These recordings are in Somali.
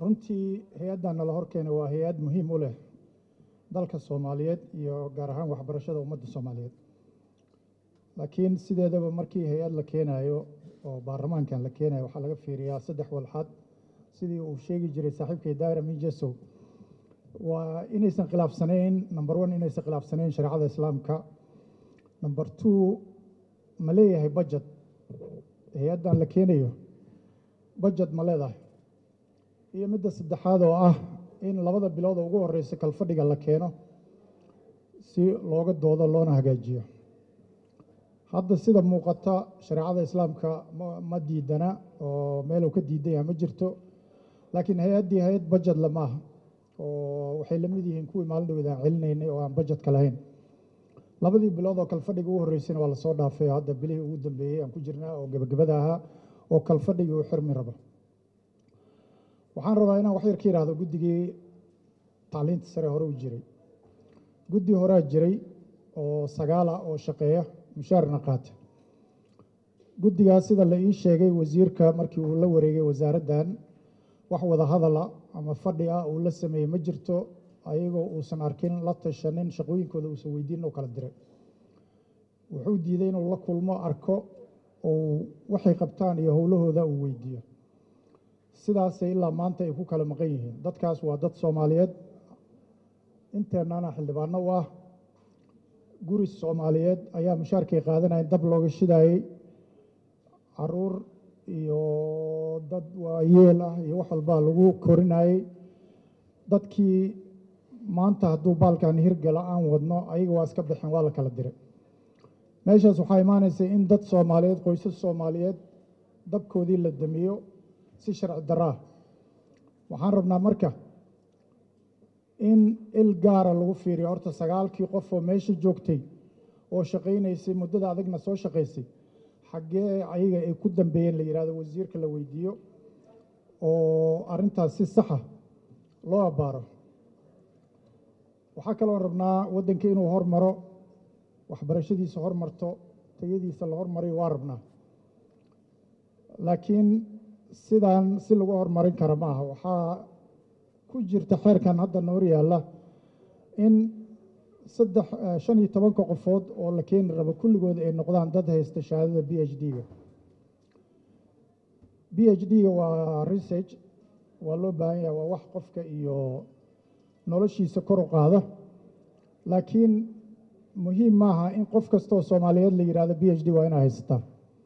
runtii hay-addan nala horkeena waa hay-ad muhiim u leh dalka soomaaliyeed iyo gaar ahaan waxbarashada ummadda soomaaliyeed laakiin sideedaba markii hay-ad la keenayo oo baarlamaankan la keenayo waxaa laga fiiriyaa saddex walxad sidii uu sheegi jiray saaxiibkay daira mijesow waa inaysan khilaafsanayn number one inaysan khilaafsanayn shareecada islaamka number two ma leeyahay budget hay-addan la keenayo budget ma leedahay iyo midda saddexaad oo ah in labada bilood oo ugu horeysa kalfadhiga la keeno si looga doodo loona hagaajiyo hadda sida muuqata shareecada islaamka ma ma diidana oo meeluu ka diidan yahay ma jirto laakiin hay-addii hay-ad budget le maaha oo waxay la mid yihiin kuwii maalin dhaweed aan celinaynay oo aan budgetka lahayn labadii bilood oo kalfadhiga ugu horreysayna waa lasoo dhaafay oo hadda bilihii ugu dambeeyey aan ku jirnaa oo gebagabada ahaa oo kalfadhigii uu xirmi rabo waxaan rabaa inaan wax yar ka yidhaahdo guddigii tacliinta sare hore u jiray guddi horaa jiray oo sagaala oo shaqeeya mushaarna qaata guddigaas sida la ii sheegay wasiirka markii uu la wareegay wasaaraddan wax wada hadala ama fadhi ah uu la sameeyey ma jirto ayagoo uusan arkin la tashanin shaqooyinkooda uusan weydiin oo kala diray wuxuu diiday inuu la kulmo arko uu waxay qabtaan iyo howlahooda uu weydiiyo sidaasay ilaa maanta ay ku kala maqan yihiin dadkaas waa dad soomaaliyeed inteennana xildhibaano u ah guri soomaaliyeed ayaa mushaarkay qaadanaya dab looga shidaayey caruur iyo dad waayeel ah iyo wax walbaa lagu korinayey dadkii maanta hadduu baalkan hirgala aan wadno ayaga waa iska baxeen waa la kala diray meeshaas waxaa imaanaysa in dad soomaaliyeed qoysas soomaaliyeed dabkoodii la damiyo si sharci daraa waxaan rabnaa marka in il gaara lagu fiiriyo horta sagaalkii qof oo meesha joogtay oo shaqaynaysay muddada adagna soo shaqaysay xaggee ayaga ay ku dambeeyeen la yidhahdo wasiirka la weydiiyo oo arrintaas si saxa loo abbaaro waxaa kaloo rabnaa waddanka inuu hormaro waxbarashadiisa hormarto tayadiisa la hormarayo waa rabnaa laakiin sidaan si lagu horumarin kara ma aha waxaa ku jirta xeerkan hadda noor yaalla in saddex shan iyo tobanka qofood oo la keeni rabo kulligood ay noqdaan dad haysta shahaadada b h d-ga b h d-ga waa research waa loo baahan yahay waa wax qofka iyo noloshiisa kor u qaada laakiin muhiim maaha in qof kasta oo soomaaliyeed la yidhahdo b h d waa inaa haysataa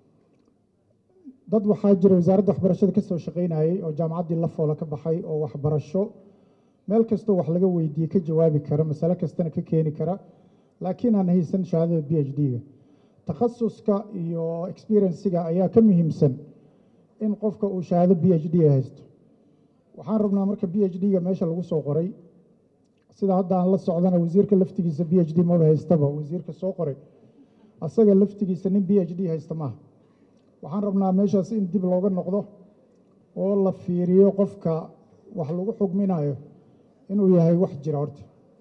dad waxaa jira wasaaradda waxbarashada ka soo shaqaynayey oo jaamacaddii la foola ka baxay oo waxbarasho meel kastoo wax laga weydiiyey ka jawaabi kara masale kastana ka keeni kara laakiin aan haysan shahaadada b h d-ga takhasuska iyo experienciga ayaa ka muhiimsan in qofka uu shahaado b h d haysto waxaan rabnaa marka b h d-ga meesha lagu soo qoray sida hadda aan la socdana wasiirka laftigiisa b h d maba haystaba wasiirka soo qoray asaga laftigiisa nin b h d haysta maaha waxaan rabnaa meeshaas in dib looga noqdo oo la fiiriyo qofka wax lagu xugminayo inuu yahay wax jira horta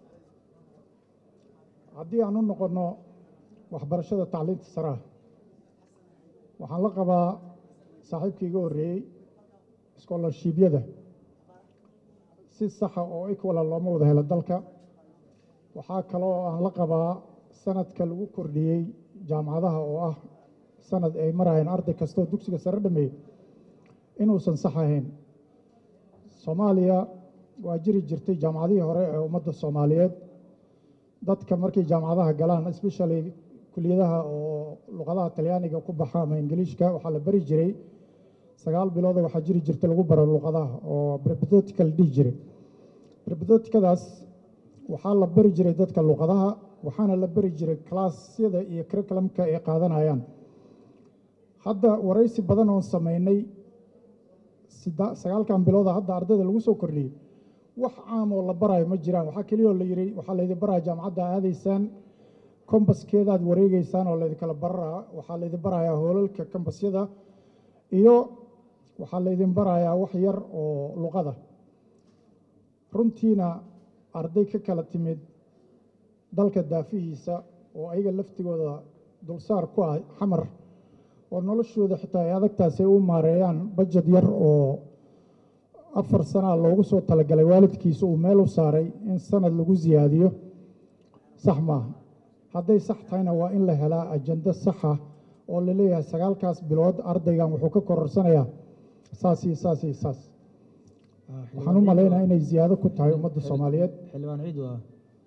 haddii aan u noqonno waxbarashada tacliinta saraha waxaan la qabaa saaxiibkii iga horreeyey scholarshibyada si saxa oo equala looma wada helo dalka waxaa kaloo aan la qabaa sanadka lagu kordhiyey jaamacadaha oo ah sanad ay marayeen arday kastoo dugsiga sare dhameeyey inuusan sax ahayn soomaaliya waa jiri jirtay jaamacadihii hore ee ummadda soomaaliyeed dadka markay jaamacadaha galaan especially kuliyadaha oo luqadaha talyaaniga ku baxa ama ingiliishka waxaa la bari jiray sagaal bilooda waxaa jiri jirta lagu baro luqadaha oo brepetotical dhihi jiray brepetotikadaas waxaa la bari jiray dadka luqadaha waxaana la bari jiray kalaasyada iyo curriculumka ay qaadanayaan hadda waraysi badan oon samaynay sagaalkan bilooda hadda ardayda lagu soo kordhiyey wax caam oo la baraayo ma jiraan waxaa keliyaoo la yidhi waxaa laydin baraya jaamacadda aadaysaan kombaskeedaad wareegeysaan oo laydinkala baraa waxaa laydin barayaa hoolalka kombasyada iyo waxaa laydin barayaa wax yar oo luqada runtiina arday ka kala timid dalka daafihiisa oo ayaga laftigooda dulsaar ku ah xamar oo noloshooda xitaa ay adagtaas ay u maareeyaan bajad yar oo afar sanaa loogu soo talagalay waalidkiisa uu meel u saaray in sanad lagu siyaadiyo sax maaha hadday sax tahayna waa in la helaa ajando saxa oo la leeyahay sagaalkaas bilood ardaygan wuxuu ka kororsanayaa saas iyo saas iyo saas waxaan u malaynayaa inay ziyaado ku tahay ummadda soomaaliyeed xildhibaan ciid waa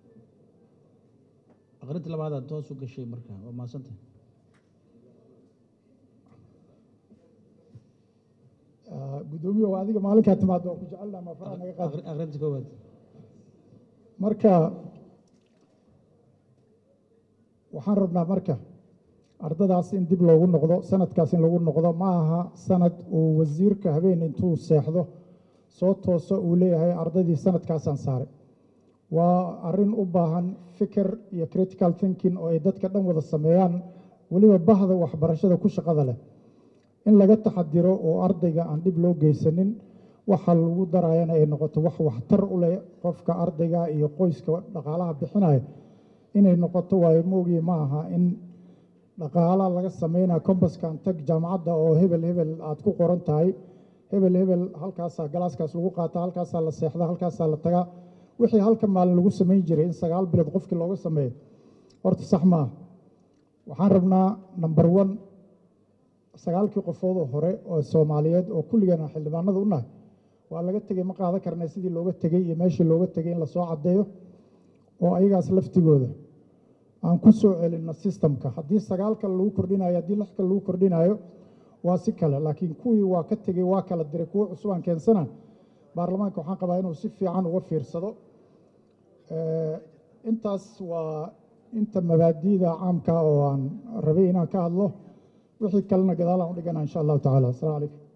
aqrinta labaadaad toos u gashay marka waa mahadsantah guddoomiye waa adiga maalinkaa timaado waa ku jecelnaha ma faraha naga qaad aqrinta koowaad marka waxaan rabnaa marka ardadaas in dib loogu noqdo sanadkaas in lagu noqdo ma aha sanad uu wasiirka habeen intuu seexdo soo tooso uu leeyahay ardaydii sanadkaasaan saaray waa arrin u baahan fikir iyo critical thinking oo ay dadka dhan wada sameeyaan weliba bahda waxbarashada ku shaqada leh in laga taxadiro oo ardayga aan dhib loo geysanin waxa lagu darayana ay noqoto wax waxtar u leh qofka ardayga iyo qoyska dhaqaalaha bixinaya inay noqoto waayo moogii ma aha in dhaqaala laga sameynaya kombaskan tag jaamacadda oo hebel hebel aad ku qoran tahay hebel hebel halkaasaa galaaskaas lagu qaataa halkaasaa la seexdaa halkaasaa la tagaa wixii halka maalin lagu samayn jiray in sagaal bilood qofkii looga sameeyo horta sax maaha waxaan rabnaa number one sagaalkii qofood oo hore oo soomaaliyeed oo kulligeena xildhibaanada u nahay waa laga tegey ma qaadan karnay sidii looga tegey iyo meeshii looga tegey in lasoo caddeeyo oo ayagaas laftigooda aan ku soo celinno sistamka haddii sagaal kale lagu kordhinayo haddii lix kale lagu kordhinayo waa si kale laakiin kuwii waa ka tegey waa kala diray kuwo cusub aan keensana baarlamaanka waxaan qabaa inuu si fiican uga fiirsado intaas waa inta mabaadi'da caamka oo aan rabay inaan ka hadlo wixii kalena gadaalaan u dhigana insha allahu tacala asalamu calaykum